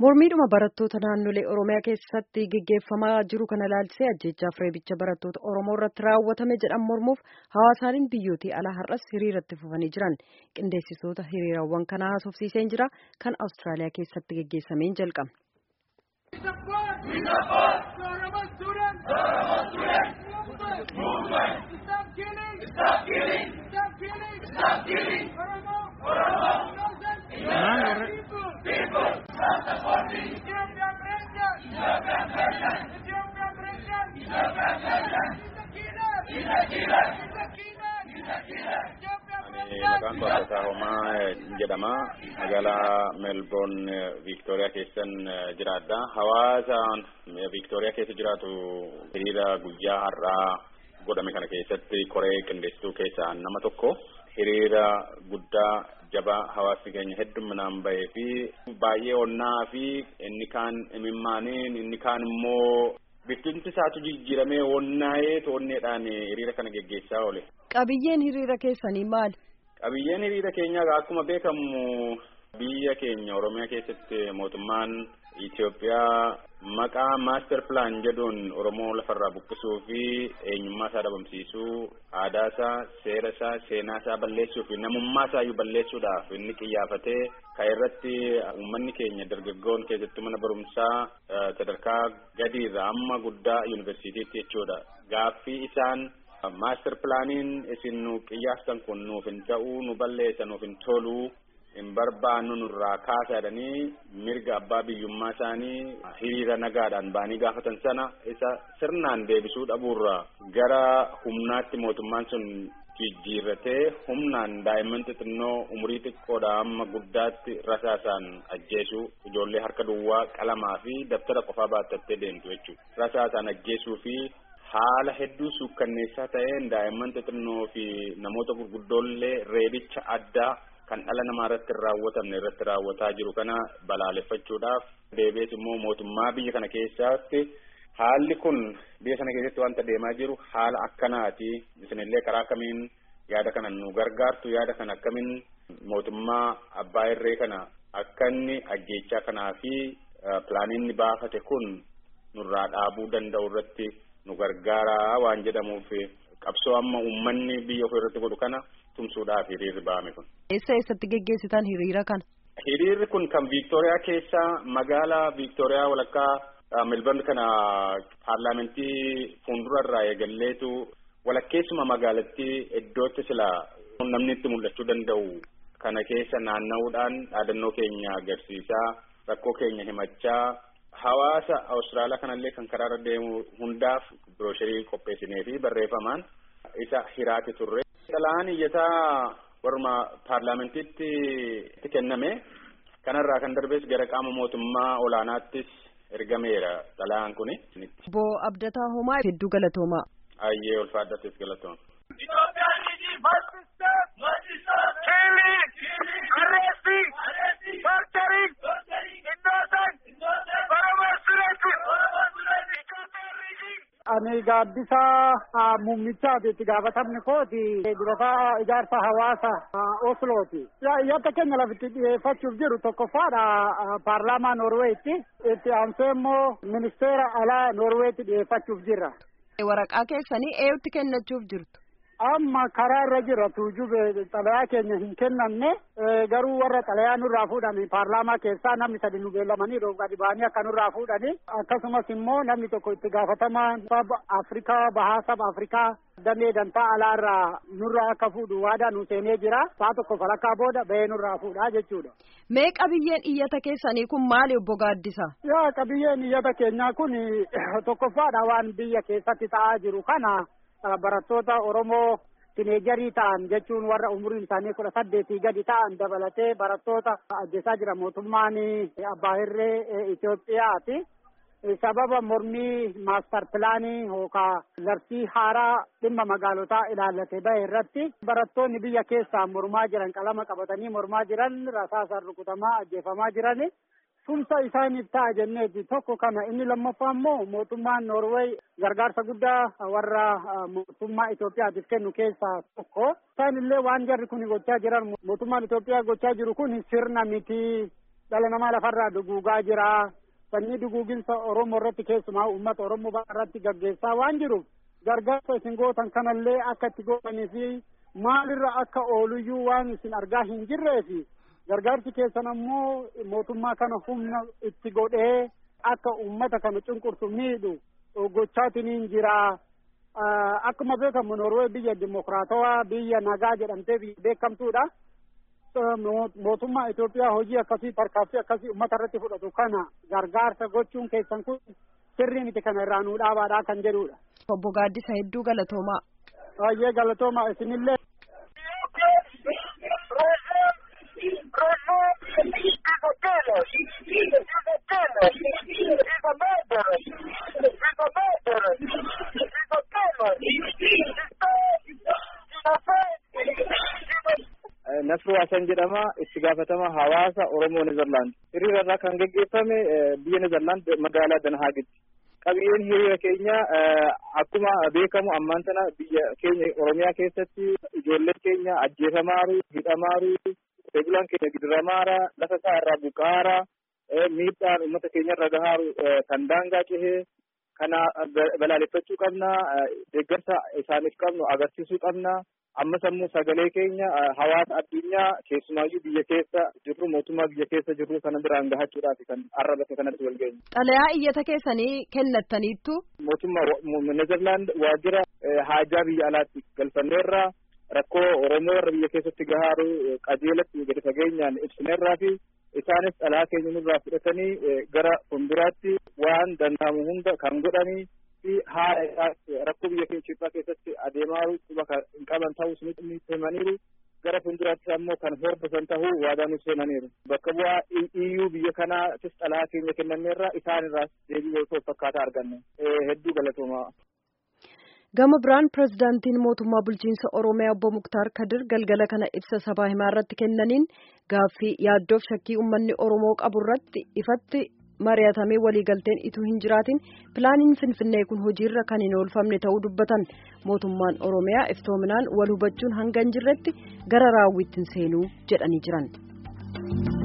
Mormiidhuma barattoota naannolee Oromiyaa keessatti geggeeffamaa jiru kana ilaalchisee ajjeechaaf reebicha barattoota Oromoo irratti raawwatame jedhan mormuuf hawaasaaleen biyyootii alaa har'as hiriiratti fufanii jiran. Qindeessitoota hiriirawwan kanaa haasofsiiseen jira. Kan Awustiraaliyaa keessatti geggeessameen jalqaba. Maqaan koo Asasaa Homaa jedhama. Magaalaa Meelboorn Viiktooriyaa keessan jiraadha. Hawaasa Viiktooriyaa keessa jiraatu hiriira guyyaa har'aa godhame kana keessatti koree qindeessituu keessaa nama tokko. Hiriira guddaa jabaa hawaasni keenya hedduminaan bahee fi baay'ee onnaa fi inni kaan imimmaaniin inni kaan immoo biftinti isaatu jijjiiramee onnaa'ee toonneedhaan hiriira kana geggeessaa oole. Qabiyyeen hiriira keessanii maali? Qabiyyeen hiriira keenyaa akkuma beekamu biyya keenya Oromiyaa keessatti mootummaan Itoophiyaa maqaa maaster pilaan jedhuun Oromoo lafarraa buqqisuu fi eenyummaa isaa dhabamsiisuu aadaa isaa seera isaa seenaa isaa balleessuu fi namummaa isaa iyyuu balleessuudhaaf inni qiyyaafatee kan irratti uummanni keenya dargaggoon keessattuu mana barumsaa sadarkaa gadiirra amma guddaa yuunivarsiitiitti jechuudha gaaffii isaan maaster pilaaniin isin nu qiyyaaftan kun nuuf hin ta'uu nu balleessa nuuf hin toluu hin barbaannu nurraa kaasa jedhanii mirga abbaa biyyummaa isaanii hiriira nagaadhaan ba'anii gaafatan sana isa sirnaan deebisuu dhabuurra gara humnaatti mootummaan sun jijjiirratee humnaan daa'imman xixinnoo umurii xiqqoodha amma guddaatti rasaasaan ajjeesuu ijoollee harka duwwaa qalamaa fi dabtara qofaa baatattee deemtu jechuudha rasaasaan ajjeesuu fi haala hedduu suukkanneessaa ta'een daa'imman xixinnoo fi namoota gurguddoollee reebicha addaa kan dhala namaa irratti hin raawwatamne irratti raawwataa jiru kana balaaleffachuudhaaf deebi'ees immoo mootummaa biyya kana keessatti haalli kun biyya sana keessatti wanta deemaa jiru haala akkanaati isinillee karaa akkamiin yaada kana nu gargaartu yaada kana akkamiin mootummaa abbaa irree kana akka inni ajjeechaa kanaa fi pilaaniin baafate kun nurraa dhaabuu danda'u irratti nu gargaaraa waan jedhamuuf qabsoo amma uummanni biyya ofii irratti godhu kana tumsuudhaaf hiriirri ba'ame kun. Eessa eessatti geggeessitan hiriira kana? Hiriirri kun kan Viiktooriyaa keessa magaalaa Viiktooriyaa walakkaa Melbourne kana paarlaamentii fuuldura irraa eegalleetu walakkeessuma magaalattii iddootti sila namni itti mul'achuu danda'u kana keessa naanna'uudhaan dhaadannoo keenya agarsiisaa rakkoo keenya himachaa hawaasa Awustiraaliyaa kanallee kan karaarra deemu hundaaf birooshirii qopheessinee fi barreeffamaan isa hiraati turre. Xalaan iyyataa warma paarlaamentiitti kenname kanarraa kan darbees gara qaama mootummaa olaanaattis ergameera xalaan kuni. Obbo Abdataa Homaa hedduu galatoomaa. Ayyee ulfaadhattis galatooma. Ani gaaddisaa muummichaati itti gaafatamni kooti durataa ijaarsa hawaasa Oslooti. Iyyata keenya lafitti dhiyeeffachuuf jiru tokkoffaadha paarlaamaa Noorweetti. Itti aansee immoo ministeera alaa Noorweetti dhiyeeffachuuf jirra. Waraqaa keessanii eenyutti kennachuuf jirtu? Amma karaa irra jira tuujube xalayaa keenya hin kennamne garuu warra xalayaa nurraa fuudhani paarlaamaa keessaa namni sadi nu beellamanii gadi ba'anii akka nurraa fuudhani akkasumas immoo namni tokko itti gaafatamaan saba Afrikaa bahaa saba Afrikaa damee dantaa alaarraa nurraa akka fuudhu waadaa nu seenee jira saa tokko falakkaa booda bahee nurraa fuudhaa jechuudha. Mee qabiyyeen iyyata keessanii kun maali obbo Gaaddisa? Yaa qabiyyeen iyyata keenyaa kun tokkoffaadha waan biyya keessatti ta'aa jiru kana. barattoota Oromoo tineejarii ta'an jechuun warra umuriin isaanii kudha saddeetii gadi ta'an dabalatee barattoota ajjeesaa jira mootummaan abbaa irree Itoophiyaati. Sababa mormii maastar pilaanii yookaan labsii haaraa dhimma magaalotaa ilaallate bahe irratti barattoonni biyya keessaa mormaa jiran qalama qabatanii mormaa jiran rasaasaan rukutamaa ajjeefamaa jiran tumsa isaaniif ta'a jenneeti tokko kana inni lammaffaa immoo mootummaan Noorweey gargaarsa guddaa warra mootummaa Itoophiyaatiif kennu keessaa tokko. Isaan illee waan jarri kun gochaa jiran mootummaan Itoophiyaa gochaa jiru kun sirna miti dhala namaa lafarraa duguugaa jira sanyii duguuginsa oromoo irratti keessumaa uummata oromoo irratti gaggeessaa waan jiruuf gargaarsa isin gootan kanallee akka itti gootanii fi maalirra akka ooluyyuu waan isin argaa hin jirree fi gargaarsi keessan ammoo mootummaa kana humna itti godhee akka uummata kana cunqursu miidhu gochaatiniin jira. Akkuma beekamu Norwee biyya dimokiraatawaa biyya nagaa jedhamtee biyya beekamtuudha. Mootummaa Itoophiyaa hojii akkasii tarkaanfii akkasii uummata irratti fudhatu kana gargaarsa gochuun keessan kun sirrii miti kana irraa nuu dhaabaadhaa kan jedhudha. Obbo Gaaddisa hedduu galatoomaa. Baay'ee galatoomaa isinillee. Nasruu Hasan jedhama itti gaafatama hawaasa Oromoo Nezerlaand. Hiriira irraa kan geggeeffame biyya Nezerlaand magaalaa Danhaagitti. Qabiyyeen hiriira keenya akkuma beekamu ammaan tana biyya keenya Oromiyaa keessatti ijoolleen keenya ajjeefamaaru, hidhamaaru, bulaan keenya gidiramaara, lafa isaa irraa buqaara, miidhaan uummata keenya irra gahaaru kan daangaa cehee kana balaaleffachuu qabna, deeggarsa isaaniif qabnu agarsiisuu qabna. ammas ammoo sagalee keenya hawaasa addunyaa keessumaayyuu biyya keessa jirru mootummaa biyya keessa jirru kana biraan gahachuudhaaf kan arrabate kanatti wal geenye. Xalayaa iyyata keessanii kennattaniittu. Mootummaa Nezerlaand waajjira haajaa biyya alaatti galfanneerra rakkoo Oromoo irra biyya keessatti gahaaru qajeelatti gadi fageenyaan ibsineerraa fi isaanis xalayaa keenya nurraa fudhatanii gara fuulduraatti waan danda'amu hunda kan godhanii fi haala isaa rakkoo biyya keenya Itoophiyaa keessatti adeemaa quba hin qaban ta'us ni himaniiru gara fuulduraatti ammoo kan hordofan ta'uu waadaa nuuf seenaniiru. Bakka bu'aa iyyuu biyya kanaatis xalayaa keenya kennameerra isaan irraas deebii wal fakkaataa arganne hedduu galatoomaa. Gama biraan pirezidaantiin mootummaa bulchiinsa Oromiyaa obbo Muktaar Kadir galgala kana ibsa sabaa himaa irratti kennaniin gaaffii yaaddoof shakkii uummanni Oromoo qabu irratti ifatti mari'atamee waliigalteen ituu hin jiraatin pilaaniin finfinnee kun hojiirra kan hin oolfamne ta'uu dubbatan mootummaan oromiyaa iftoominaan wal hubachuun hanga hin jirretti gara raawwiitti hin seenuu jedhanii jiran.